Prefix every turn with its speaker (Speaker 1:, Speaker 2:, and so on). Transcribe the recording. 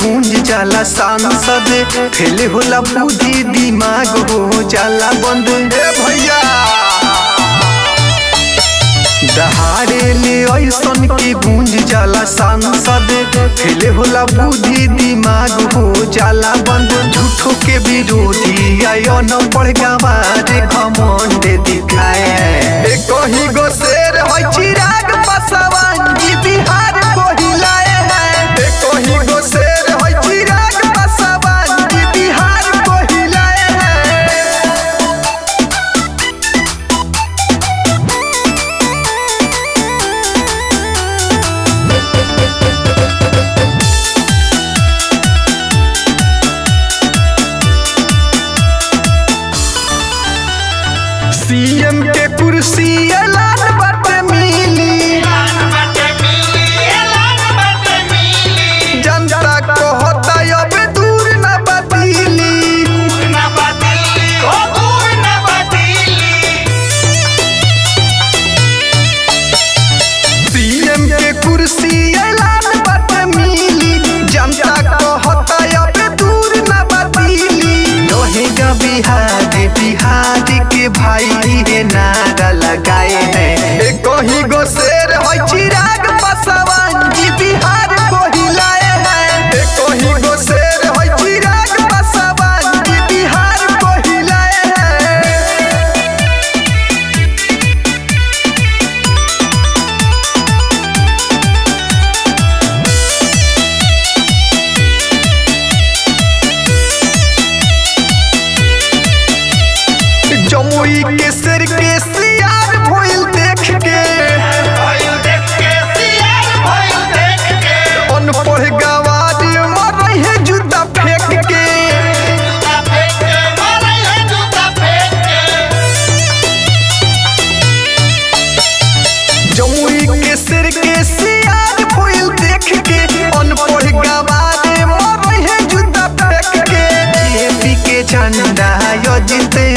Speaker 1: गूंज जाला सांसद फेल होला बुद्धि दिमाग हो जाला बंद ए भैया दहाड़े ले ऐसन के गूंज जाला सांसद फेल होला बुद्धि दिमाग हो जाला बंद झूठो के विरोधी आयो न पढ़ गवारे घमंड दिखाए ए कहीं गो शेर है चिराग पासवान जी बिहार को हिलाए हैं ए कहीं गो शेर है चिराग पासवान जी बिहार को हिलाए हैं सीएम के कुर्सी ऐलान बाटे मिली जनता कहता अब दूर न बदली सीएम के कुर्सी ऐलान बाटे मिली जनता कहता अब दूर न बदली रहेगा बिहार बिहार के भाई है नारा लगाए हैं ए कहीं गो शेर है चिराग पासवान जी बिहार को हिलाए हैं ए कहीं गो शेर है चिराग पासवान जी बिहार को हिलाए हैं जमुई के सिर के सियार भोइल देख के अनपढ़ गवार मर है जूता फेंक के जमुई के सिर के सियार भोइल देख के अनपढ़ गवार मर है जूता फेंक के एपी के झंडा यो जीते